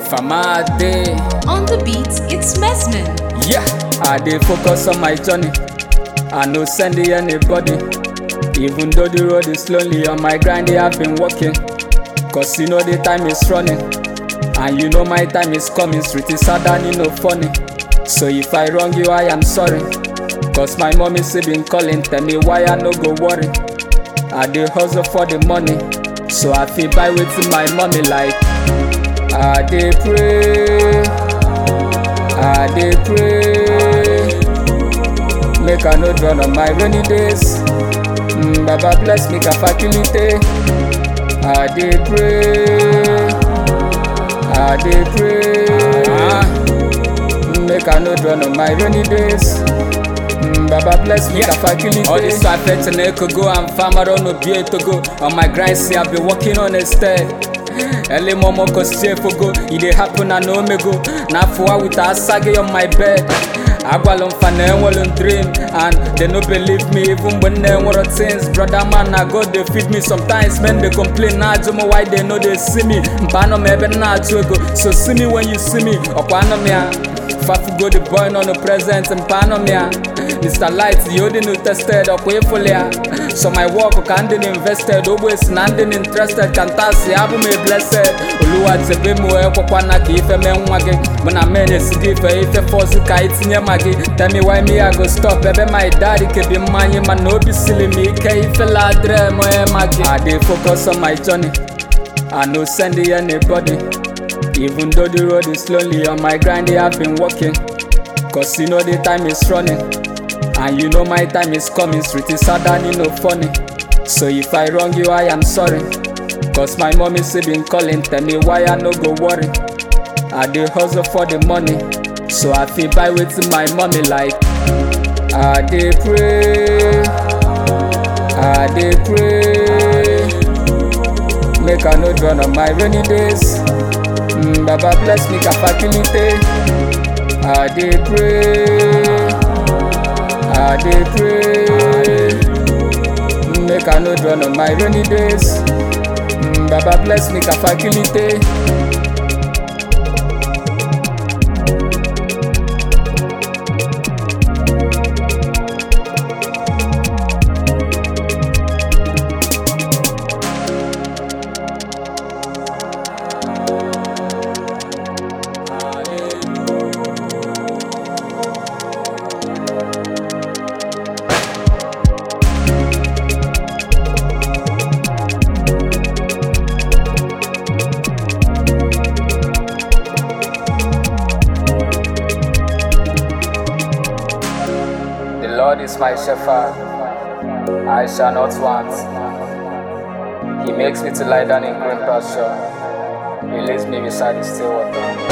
Famade. On the beat, it's Mesman. Yeah, I dey focus on my journey. I no send it anybody. Even though the road is lonely, on my grind I have been working. Cause you know the time is running. And you know my time is coming. Street is hard and you know funny. So if I wrong you, I am sorry. Cause my mommy still been calling, tell me why I no go worry. I dey hustle for the money. So I feel buy with my mommy like I dey pray. I dey pray. Make I no drown on my rainy days. Mm, Baba bless me facility. I dey pray. I dey pray. Make I no drown on my rainy days. Mm, Baba bless me facility. All this I fetch and echo go and farm around no be to go. On my grind, see I've been working on a step. Early momo cause safe go, it dey happen I know me go. Now for with a sage on my bed. Agwalon fan enwalon dream and they no believe me even when they want things. Brother man, I God they feed me sometimes. Men they complain now, nah, why they know they see me. Mpano me ebe na go. So see me when you see me. Okwano me ah. Fafu go the boy no no present mpano me ah. Mr. Light, you the new tested up way fully. So my work can be invested, always nandin interested. Kantasi abu me blessed. Oluwa tebe mu e kwakwa na ka ife me nwa gị mụ na men esidi ife ife fọsụ ka itinye ma gị tell me why me I go stop ebe my daddy kebi mmanya mana obi sili m ike ife ladre m ma gị I dey focus on my journey I no send it anybody even though the road is lonely on my grind I have been working cause you know the time is running and you know my time is coming street is hard and you know funny so if I wrong you I am sorry Cause my mommy still been calling, tell me why I no go worry. I dey hustle for the money, so I feel buy with my mommy like I dey pray, I dey pray. Make I no drown on my rainy days. Mm, Baba bless me facility. I dey pray, I dey pray. Make I no drown on my rainy days. Mm, Baba bless me facility. The Lord is my shepherd, I shall not want. He makes me to lie down in green pasture. He leads me beside the still water.